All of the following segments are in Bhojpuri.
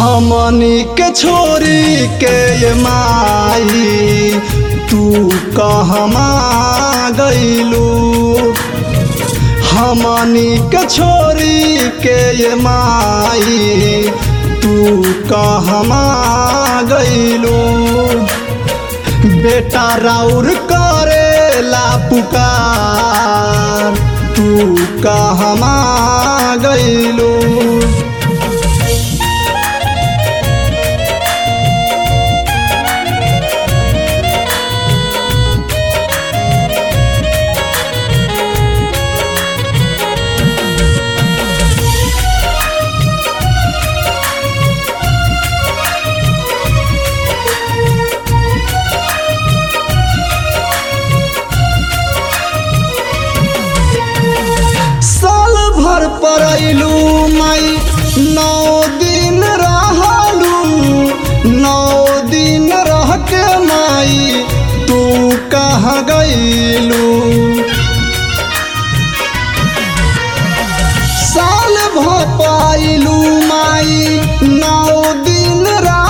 हमनी के छोरी के ये माई तू कहमा गईलू हमनी के छोरी के ये माई तू कहमा गईलू बेटा राउर करेला पुकार तू कहमा गईलू साल भर परैलू माई नौ दिन रहलू नौ दिन रह के माई तू कहाँ गईलू साल भर पाइलू माई नौ दिन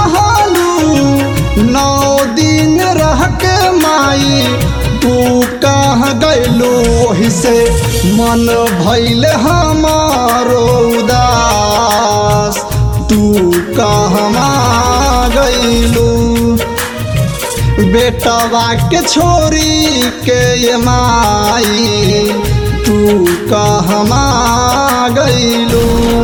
रहलू नौ दिन रह के माई तू कहाँ गईलू ओही से मन भैल हमारो उदास तू कहमा गईलू बेटवा के छोरी के ये माई तू कहमा गईलू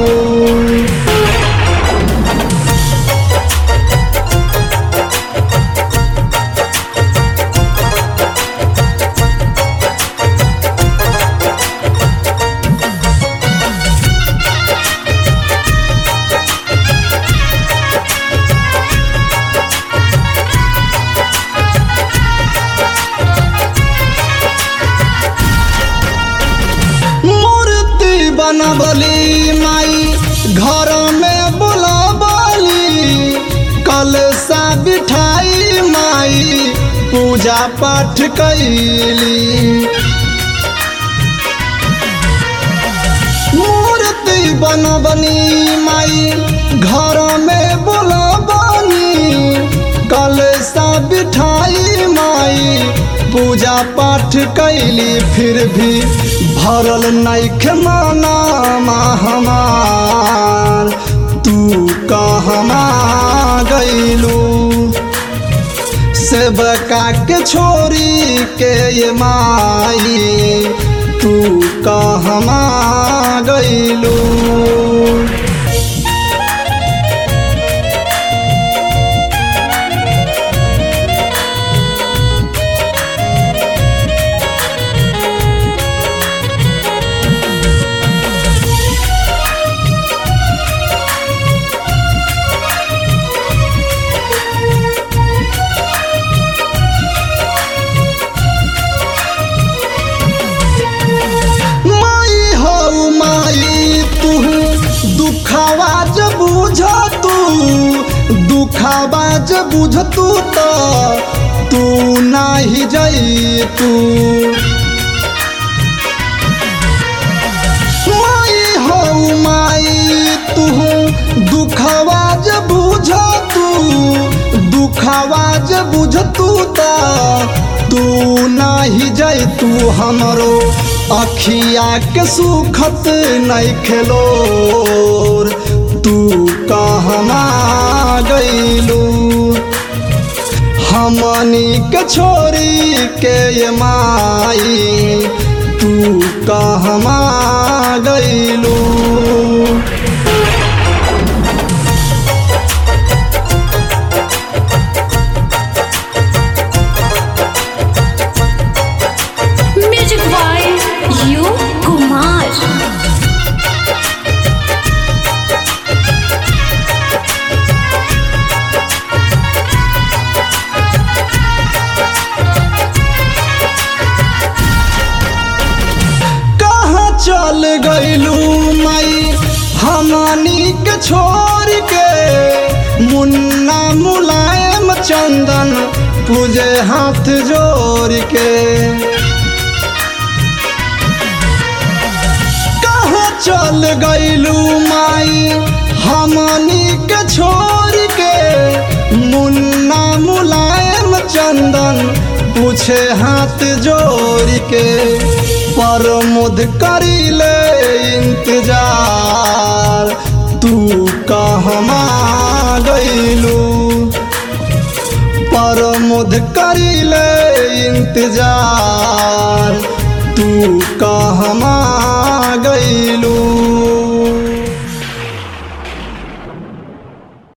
मूर्ति बनबली माई घर में बुलाबली कलसा बिठाई माई पूजा पाठ कैली मूर्ति बनबनी माई घर में बुलाबनी कलसा बिठाई माई पूजा पाठ कैली फिर भी भरल नैख माना हमार तू कहमा गईलू सेवका के छोरी के ये माई तू कहमा गईलू माई हो माई तू दुखावा जब बुझ तू दुखावा जब बुझ तू तो तू नाही जई तू माई हो माई तू दुखावा जब बुझ तू दुखावा जब बुझ तू तो तू नाही जई तू हमरो अखिया के सुखत नहीं खेलो तू कहमा गईलू हमनी के छोरी के ये माई तू कहमा गईलू म्यूजिक बाय यू कुमार कहाँ चल गईलू माई हमनी के छोड़ के मुन्ना मुलायम चंदन पूजे हाथ जोड़ के कहाँ चल गईलू माई हमनी के छोड़ के मुन्ना मुलायम चंदन पूछे हाथ जोड़ के प्रमोद करीले इंतजार तू कहमा गईलू प्रमोद करीले इंतजार तू कहमा